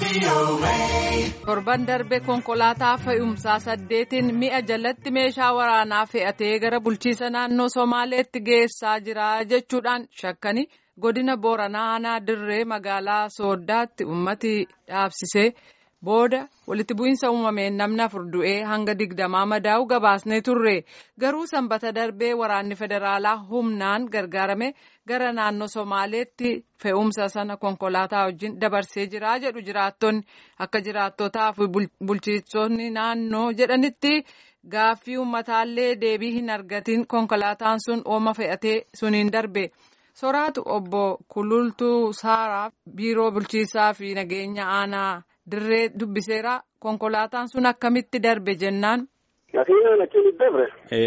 torban darbe konkolaataa fe'umsaa saddeetiin mi'a jalatti meeshaa waraanaa fe'atee gara bulchiisa naannoo somaaleetti geessaa jira jechuudhaan shakkani godina booranaa aanaa dirree magaalaa sooddaatti ummati dhaabsisee booda walitti bu'iinsa uumameen namni afur du'ee hanga digdamaa madaa'u gabaasnee turre garuu sanbata darbee waraanni federaalaa humnaan gargaarame gara naannoo somaaleetti fe'umsa sana konkolaataa wajjin dabarsee jira jedhu jiraattonni akka jiraattotaa fi bulchiinsonni naannoo jedhanitti gaaffii ummataallee deebii hin argatiin konkolaataan sun ooma fe'atee suniin darbe. soraatu obbo kulultuu saaraa biiroo bulchiisaa fi nageenya aanaa dirree dubbiseera konkolaataan sun akkamitti darbe jennaan. Nafiina nakiin dabre.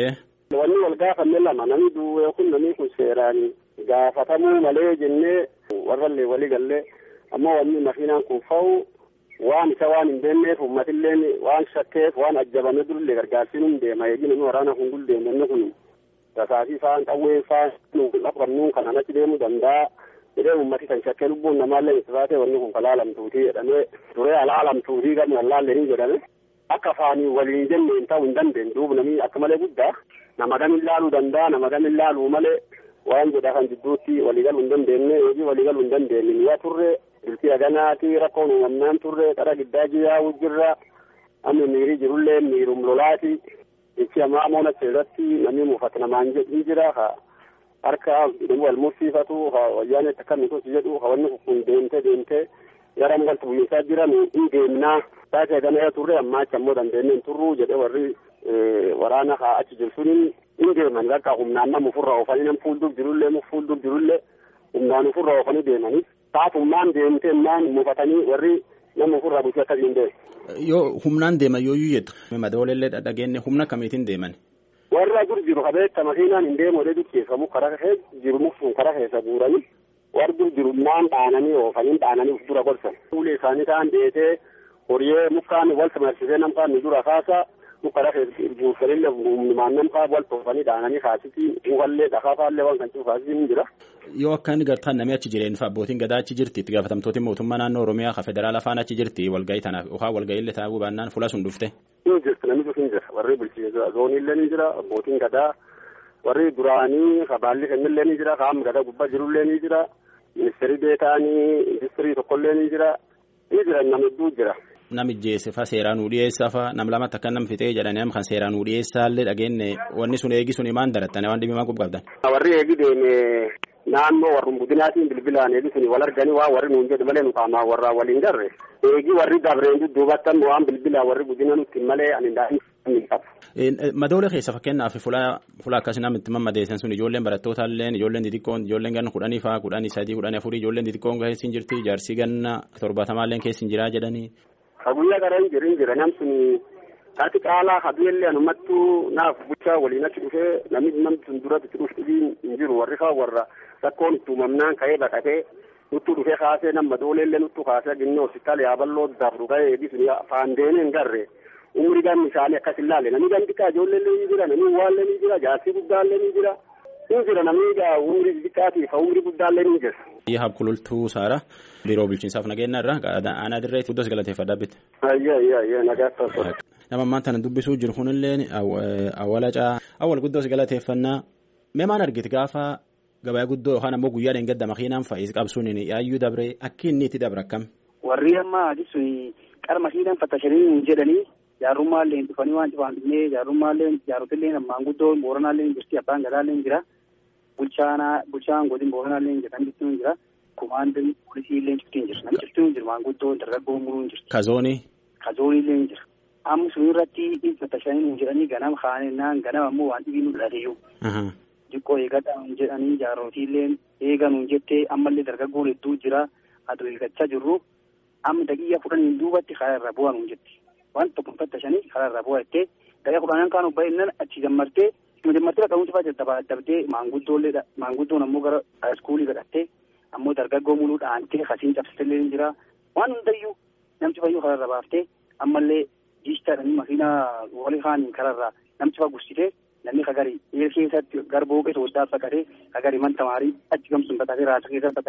Wanni wal gaafanne lama namni duwwee kun namni kun seeraan gaafatamuu malee jennee warrallee walii gallee ammoo wanni nafiinaan kun fa'u waan isa waan hin beekneef uummatilleen waan shakkeef waan ajjabame durillee gargaarsiin hin deema eegi namni waraana kun guldeemu inni kun tasaasii faan qawwee faan qabnu kanaan achi deemuu danda'a jedhee uummati kan shakkee lubbuun namaallee itti baatee wanni kun kalaalamtuutii jedhamee turee alaalamtuutii gama wallaallee ni jedhame akka faanii waliin jenneen ta'uu hin dandeenye duuba namni akka malee guddaa nama gam ilaaluu danda'a nama gam ilaaluu malee waan jedha kan jidduutti waliigaluu hin dandeenye hojii waliigaluu hin dandeenye mi'a turre biltii aganaati rakkoon uumamnaan turre qara giddaa jiyaa'uu jirra amma miirii jirullee miirum lolaati ichi ammaa moona keessatti namni muufata namaan jedhu jira ha harka wal mursiifatu ha wayyaanee akka mituusi jedhu ha wanni kun deemtee deemtee gara galtu buyyisaa jiran hin deemnaa taatee gana turre ammaa achi ammoo dandeenyeen turruu jedhee warri waraana ha achi jiru suniin hin deeman bakka humnaan nama ofirraa oofanii nam fuuldura jirullee mu fuuldura jirullee humnaan ofirraa oofanii deemanii taatummaan deemtee maan muufatanii warri nama ofirraa bulchee akkasiin deemu. Yoo humnaan deeman yooyyuu jettu madooleellee dhageenye humna kamiitiin deeman. Warra dur jiru kabeetta makiinaan hin deemu odee dukkeeffamu karaa keessa jiru mufsuun karaa keessa guuranii warri dur jiru maan dhaananii oofanii dhaananii uf dura gorsan. Fuulee isaanii ta'an deetee horiyyee mukaan wal samarsisee namfaa ni dura kaasa mukkara keessa guursanillee humnumaan namfaa wal toofanii dhaananii kaasiti mukallee dhakaafaallee waan kan citu kaasiti ni jira. Yoo akka inni gartaan namni achi jireen fa abbootiin gadaa achi jirti itti gaafatamtooti mootummaa naannoo Oromiyaa ka federaala faana achi jirti walgahii tanaaf yookaan walgahii illee taa'uu baannaan fuula sun dhufte. Ni jirti namni sun jira warri bulchiinsa zooniillee ni jira abbootiin gadaa warri duraanii ka baalli kennillee ni jira ka amma gadaa gubbaa jirullee ni jira ministeerii beetaanii industirii tokkollee ni jira ni jira nama hedduu jira. Nam ijjeesse fa seeraan nu dhiyeessa fa nam lamatti akka nam fixee jedhanii kan seeraan nu dhiyeessaallee dhageenye wanni sun eegi sun maan darattan waan dhibee maa qabdan. Warri eegi deeme naannoo warrum budinaatiin bilbilaan eegi suni wal arganii waa warri nuun jedhu malee nu qaamaa warraa waliin garre eegi warri dabreen dudduubattan waan bilbilaa warri budina nutti malee ani daa'imni qabu. Madoolee keessa fakkeenyaaf fuula fuula akkasii namni itti mammadeessan sun ijoolleen barattootallee ijoolleen xixiqqoon ijoolleen ganna kudhanii faa kudhanii sadii kudhanii afurii ijoolleen xixiqqoon keessa hin jirti jaarsii ganna torbatamaallee keessa hin jiraa jedhanii. Ka guyyaa gara hin jirin jira nam suni taati qaalaa habiillee anumattuu naaf bulchaa waliin achi dhufee namni namni sun duratti itti dhufu hin jiru warri kaa warra rakkoon itti uumamnaan ka'ee baqatee nuttuu dhufee kaasee nama dooleellee nuttuu kaasee ginnee hospitaala yaaballoo dabru ga'ee eegi suni faandeenee hin garre umri gan isaanii akkas hin laalle namni gan xiqqaa ijoolleellee ni jira namni waallee ni jira jaarsii guddaallee ni jira ni jira namni umri xiqqaatiif umri guddaallee ni jira. Yaha kulultuu saara biiroo bulchiinsaaf nageenya irraa aanaa dirree guddos galateeffadhaa bitte. Ayyaa ayyaa ayyaa nagaa taasisaa. Nama ammaan tana dubbisuu jiru kunillee awwala caa awwal guddos galateeffannaa mee maan argite gaafa gabaa guddoo yookaan ammoo guyyaa dheengadda makiinaan fa'is qabsuun yaayyuu dabree akki inni itti dabre akkam. Warri amma adisuun qara makiinaan fattashanii jedhanii jaarummaallee dhufanii waan cufaan dhufnee jaarummaallee jaarotillee maanguddoon booranaallee jirti abbaan gadaallee jira. bulchaanaa bulchaan godin booranaallee jedhan jirtu jira kumaandin poolisiillee jirtu jira namni jirtu jira maanguddoon dargaggoo muruun jirti. Kazoonii. Kazooniillee jira. Amma sun irratti dhibba shanii jedhanii ganama kaanennaan ganama ammoo waan dhibii nu dhalateyyu. Diqqoo eegadhaa jedhanii jaarootiillee eeganuun jettee ammallee dargaggoon hedduu jira aduu eeggachaa jirru amma daqiiqa kudhaniin duubatti karaa irraa bu'aa nuun jetti. Waan tokko fattashanii karaa irraa bu'aa jettee daqiiqa kudhaniin kaan baay'inaan achi gammartee Maddii qabuun fa'aa dadhabaa dabdee maanguddoollee maanguddoon ammoo gara iskuulii godhattee ammoo dargaggoo muluu dhaantee kasiin cabsitellee ni jira waan hundayyuu namti fayyuu kararra baaftee ammallee diistaadhaan makiinaa walii kaaniin kararraa namti fa'aa gursitee namni kagari eer keessatti gara booqee sooddaa baqatee kagari man tamaarii achi gamsuun baqatee raasa keessatti baqatee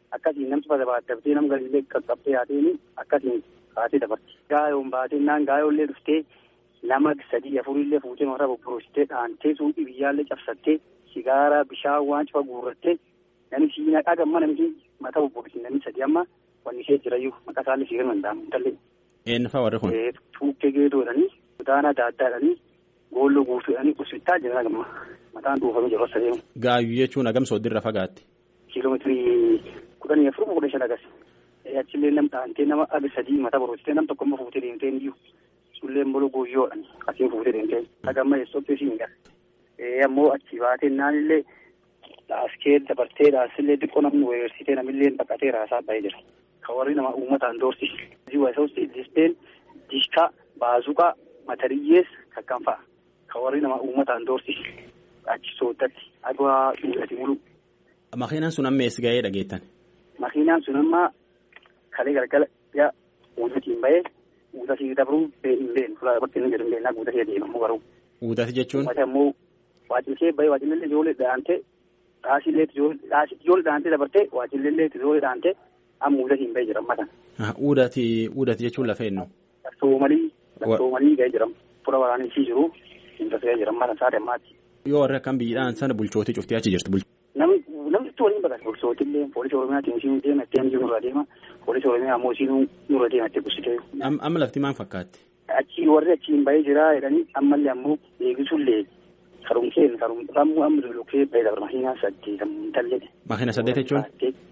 akkasiin namti barbaadamtee nama galillee qaqqabtee haateen akkasiin kaatee dabarti. Gaayoon baatee naan gaayollee dhuftee nama sadii afurillee fuutee mataa bobborositee dhaantee suuqii biyyaallee cabsattee sigaaraa bishaan waan cufa guurrattee namni siinaa dhagamma namni mataa bobborisi namni sadii amma wanni ishee jirayyuu maqaa isaallee sigar mandaamu intallee. Eenyufaa warri kun? Tuukkee geedoodhanii kutaana adda addaadhanii goolloo guutuudhanii hospitaala jiran agamma mataan dhuufamee jiru as adeemu. Gaayyuu jechuun hagam sooddirra fagaatti? Kiiloomeetirii kudhanii afur kudha shan agas. Achillee nam dhaantee nama aga sadii mataa boroositee nam tokko immoo fuutee deemtee iyyuu sullee mbolo guyyoodhaan asiin fuutee deemtee hagamma eessootti siin gara. Ammoo achi baatee naanillee dhaaskee dabartee dhaasillee xiqqoo namni weersitee namillee baqatee raasaa ba'ee jira. Kan warri nama uummataan doorsi. Ziwaasawusti dispeen dishkaa baazuqaa matariyyees kakkan fa'a. Kan warri nama uummataan doorsi. Achi sooddatti adwaa dhuudhati mulu. Makiinaan sun amma eessa ga'ee dhageettan? Makiinaan sun amma kalee galgala yaa uudatiin bahee uudasii dabruu hin beenu fuula bakki inni jedhu hin beeknaa uudasii adeemamu garuu. Uudati jechuun? Uummata immoo waajjillee bahee waajjillee ijoollee dhaantee dhaasiillee ijoollee dhaantee dabartee waajjillee ijoollee dhaantee amma uudasii hin bahee jira amma kana. Uudati uudati jechuun lafa eenyu? Soomalii soomalii ga'ee jira fuula waraanaa jiru hin tasga'ee jira amma kana saate ammaatti. Yoo warri akkam biyyidhaan sana bulchootii cuftee achi jirtu. Namni namni itti waliin bakka bulchootillee poolisii oromiyaatti isiin deema itti hamjii nurra deema poolisii oromiyaa ammoo isiin nurra deema itti bulchitee. Amma lafti maal fakkaatti? Achi warri achiin bahee jira jedhanii ammallee ammoo eegisuullee karumseen karumsamuu amma lolokee bahee dabra makiinaa saddeetamu tallee. Makiina saddeet jechuun?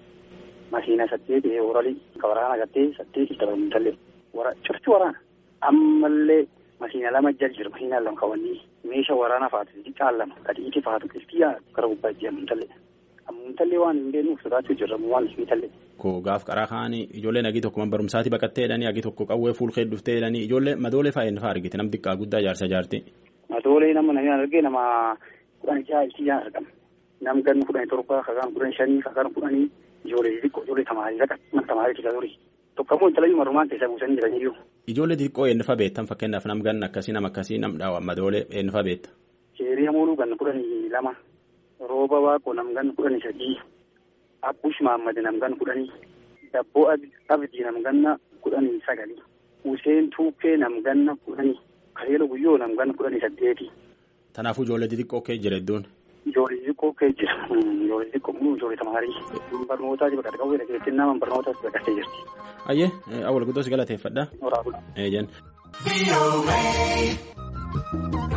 Makiina saddeet oralii ka waraana gattee saddeet dabamu tallee. Cufti waraana ammallee makiina lama jal jira makiina lama kawanii meeshaa waraanaa faatu xiqqaan lama kadiiti faatu kiristiyaa gara gubbaa jiran tallee. Ammuntallee waan hin beeknuuf sodaachuu jirra waan hin tallee. Ko gaaf qaraa kaanii ijoolleen hagii tokko man barumsaati baqattee jedhanii hagii tokko qawwee fuulkee dhuftee jedhanii ijoollee madoolee fa'aa inni fa'aa argite nam xiqqaa guddaa jaarsa jaarti. Madoolee nama namni argee nama kudhan jaha ittiyaan argama. Nam ganni kudhanii torba kakaan kudhan shanii kakaan kudhanii ijoollee xixiqqoo ijoollee tamaarii raqa tamaarii tika turii. Tokkammoo intalayyuu marumaan keessa buusanii jiraniyyuu. Ijoollee xixiqqoo eenyu fa'aa beektan fakkeenyaaf nam ganna akkasii nam akkasii nam dhaawa madoolee eenyu fa'aa beekta. Sheerii hamooluu ganna kudhanii lama. rooba waaqoo namgan kudhanii sadii abbush maammadi namgan kudhanii dabboo abdii namganna kudhanii sagali useen tuukkee namganna kudhanii kareelo guyyoo namganna kudhanii saddeeti. Kanaafuu ijoollee xixiqqoo kee jira iddoon. Ijoollee xixiqqoo kee jira ijoollee xixiqqoo muu ijoollee tamaarii barnootaa jiru bakka qawwee dhageettiin nama barnootaas baqattee jirti. Ayyee awwal guddoos galateeffadha. Waraabula. Eejan.